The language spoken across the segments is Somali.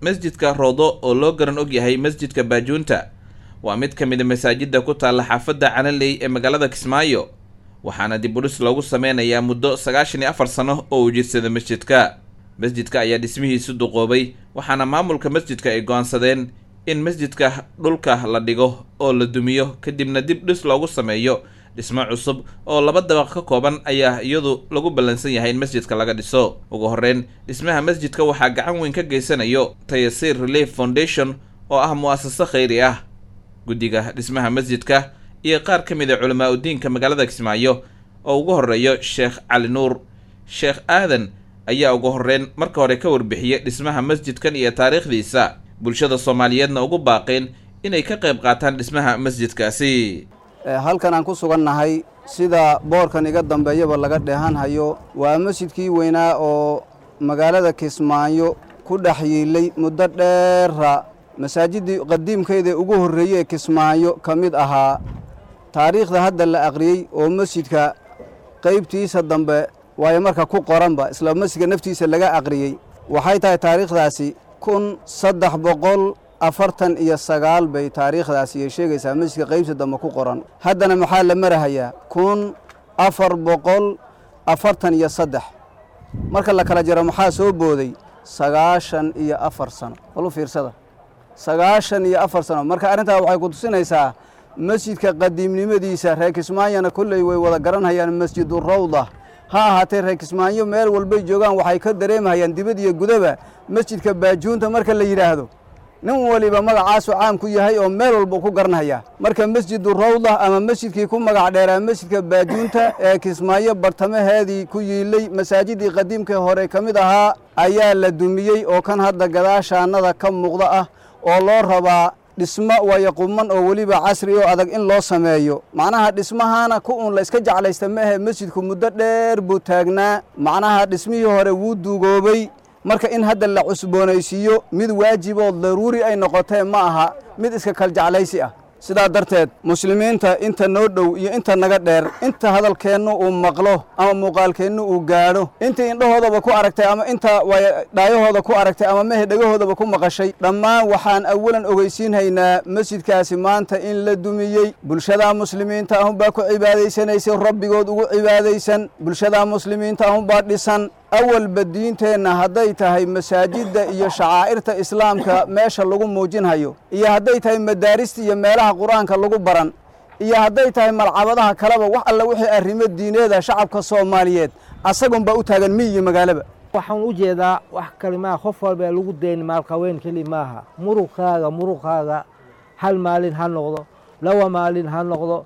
masjidka roodo oo loo garan og yahay masjidka baajuunta waa mid ka mid a masaajidda ku taalla xaafadda canaley ee magaalada kismaayo waxaana dib udhis loogu sameynayaa muddo sagaashan iyo afar sano oo uu jirsada masjidka masjidka ayaa dhismihiisu duqoobay waxaana maamulka masjidka ay go-aansadeen in masjidka dhulka la dhigo oo la dumiyo kadibna dib dhis loogu sameeyo dhismo cusub oo laba dabaq ka kooban ayaa iyadu lagu ballansan yahay in masjidka laga dhiso ugu horreyn dhismaha masjidka waxaa gacan weyn ka geysanayo tayasir relief foundation oo ah mu-asaso khayri ah guddiga dhismaha masjidka iyo qaar ka mid a culamaa udiinka magaalada kismaayo oo ugu horreeyo sheekh cali nuur sheekh aadan ayaa ugu horreyn marka hore ka warbixiyey dhismaha masjidkan iyo taariikhdiisa bulshada soomaaliyeedna ugu baaqeen inay ka qayb qaataan dhismaha masjidkaasi halkan aan ku sugannahay sida boorkan iga dambeeyaba laga dheehan hayo waa masjidkii weynaa oo magaalada kismaayo ku dhex yiilay muddo dheera masaajiddii qadiimkeeda ugu horreeyey ee kismaayo ka mid ahaa taariikhda hadda la aqriyey oo masjidka qaybtiisa dambe waayo marka ku qoranba isla masjidka naftiisa laga aqriyey waxay tahay taariikhdaasi kun saddex boqol afartan iyo sagaal bay taariikhdaasi ay sheegaysaa masjidka qaybta dambe ku qoran haddana maxaa la marahayaa kun afar boqol afartan iyo saddex marka la kala jaro maxaa soo booday sagaashan iyo afar sano bal u fiirsada sagaashan iyo afar sano marka arrintaa waxay ku tusinaysaa masjidka qadiimnimadiisa reer kismaayona kolley way wada garanhayaan masjidu rawda ha ahaatee reer kismaayo meel walbay joogaan waxay ka dareemahayaan dibad iyo gudaba masjidka baajuunta marka la yidhaahdo nin waliba magacaasu caam ku yahay oo meel walba ku garanhayaa marka masjidu rawda ama masjidkii ku magac dheeraa masjidka baajuunta ee kismaayo bartamaheedii ku yiilay masaajidii qadiimka hore ka mid ahaa ayaa la dumiyey oo kan hadda gadaashaannada ka muuqda ah oo loo rabaa dhismo waayo quman oo weliba casri oo adag in loo sameeyo macnaha dhismahaana ku uun la iska jeclaysta ma ahe masjidku muddo dheer buu taagnaa macnaha dhismihii hore wuu duugoobay marka in hadda la cusboonaysiiyo mid waajib oo daruuri ay noqotee ma aha mid iska kal jeclaysi ah sidaa darteed muslimiinta inta noo dhow iyo inta naga dheer inta hadalkeennu uu maqlo ama muuqaalkeennu uu gaadho inta indhahoodaba ku aragtay ama inta dhaayahooda ku aragtay ama mehe dhegahoodaba ku maqashay dhammaan waxaan awalan ogeysiinhaynaa masjidkaasi maanta in la dumiyey bulshadaa muslimiinta ahunbaa ku cibaadaysanaysay rabbigood ugu cibaadaysan bulshadaa muslimiinta ahunbaa dhisan awalba diinteenna hadday tahay masaajidda iyo shacaa'irta islaamka meesha lagu muujinhayo iyo hadday tahay madaarista iyo meelaha qur-aanka lagu baran iyo hadday tahay malcabadaha kaleba wax alla wixii arrimo diineeda shacabka soomaaliyeed asagunbaa u taagan miy iyo magaalaba waxaan u jeedaa wax kale maaha qof walba lagu dayn maalqaween keli maaha muruqaaga muruqaaga hal maalin ha noqdo laba maalin ha noqdo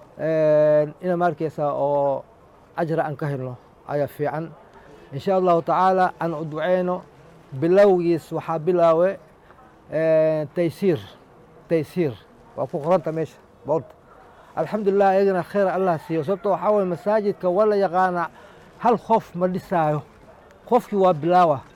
ina markaysa oo ajra aan ka helno ayaa fiican in sha allahu tacaala aan u duceyno bilowgiis waxaa bilaawe taysiir taysiir waa ku qoranta meesha boolta alxamdulilah ayagana khayr allah siiyo sababto waxaa waye masaajidka waa la yaqaana hal qof ma dhisaayo qofkii waa bilaawa